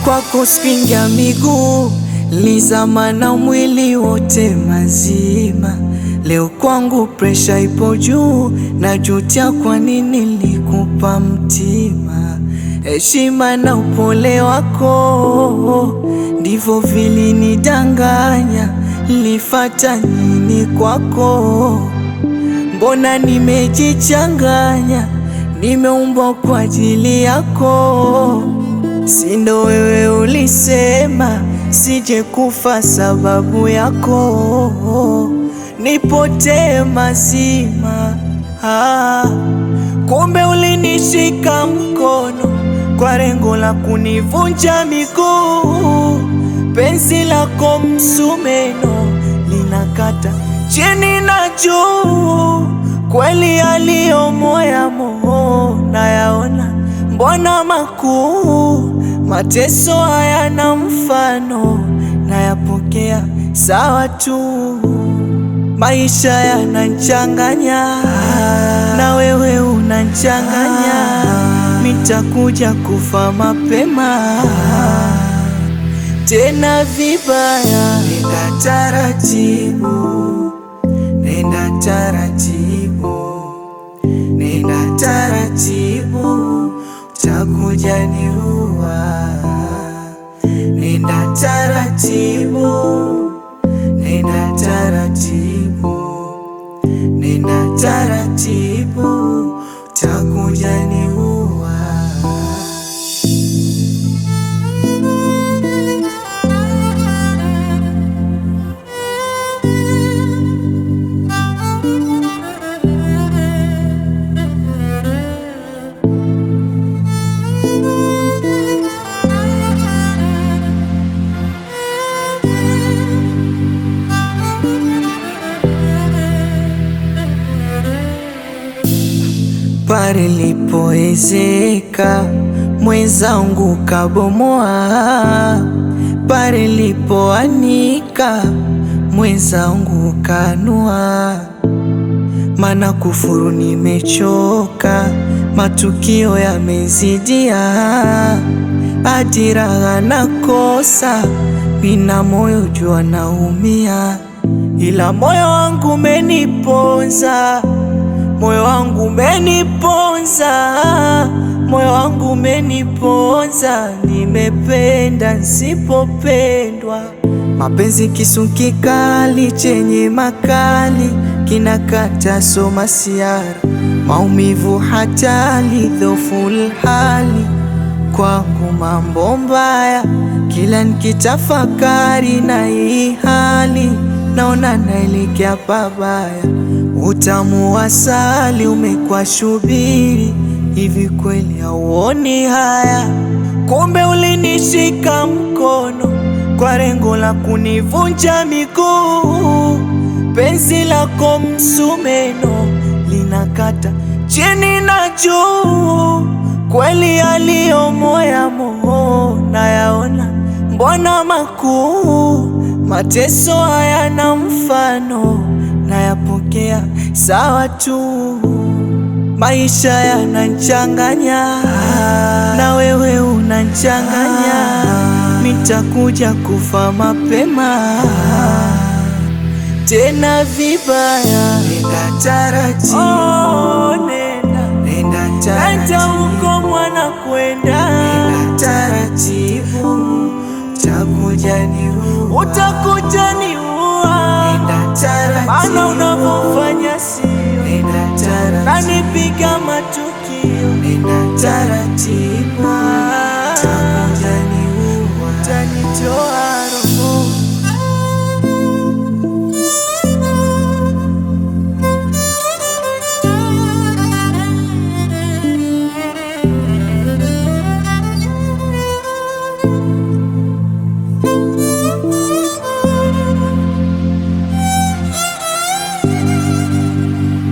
kwako spinga miguu lizama na mwili wote mazima. Leo kwangu presha ipo juu, najutia kwa nini nilikupa mtima. Heshima na upole wako ndivyo vilinidanganya. Nilifata nini kwako? Mbona nimejichanganya, nimeumbwa kwa ajili yako. Sindo wewe ulisema sije kufa sababu yako, nipotee mazima. Ah, kumbe ulinishika mkono kwa lengo la kunivunja miguu. Penzi lako msumeno linakata chini na juu, kweli aliyo moya moo nayaona, mbona makuu mateso hayana mfano, nayapokea sawa tu. Maisha yanachanganya na wewe unachanganya, mitakuja kufa mapema tena vibaya. Nenda taratibu, nenda taratibu, nenda taratibu, utakuja niua. Nenda taratibu, nenda taratibu, nenda taratibu, utakuja niua. Pale lipoezeka mwenzangu kabomoa, pale lipoanika mwenzangu kanua. Mana kufuru nimechoka, matukio yamezidia, ajira nakosa, nina moyo jua naumia, ila moyo wangu umeniponza moyo wangu umeniponza, moyo wangu umeniponza, nimependa nsipopendwa. Mapenzi kisu kikali chenye makali kinakata soma siara, maumivu hatali dhoful hali kwangu mambo mbaya, kila nikitafakari na hii hali naona naelekea pabaya. Utamu wa asali umekuwa shubiri, hivi kweli hauoni haya? Kumbe ulinishika mkono kwa lengo la kunivunja miguu. Penzi lako msumeno linakata chini na juu, kweli aliyo moya moo nayaona, mbona makuu mateso hayana mfano nayapokea sawa tu. Maisha yanachanganya na wewe unachanganya, mitakuja kufa mapema tena vibaya. Nenda taratibu, oh, nenda, nenda taratibu, huko mwana kwenda, nenda taratibu, utakuja niua, utakuja niua, nenda taratibu, maana unavyofanya sio, nenda taratibu, nanipiga matukio, nenda taratibu, utakuja niua, utanitoa roho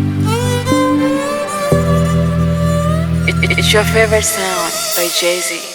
It's your favorite sound by Jay Z.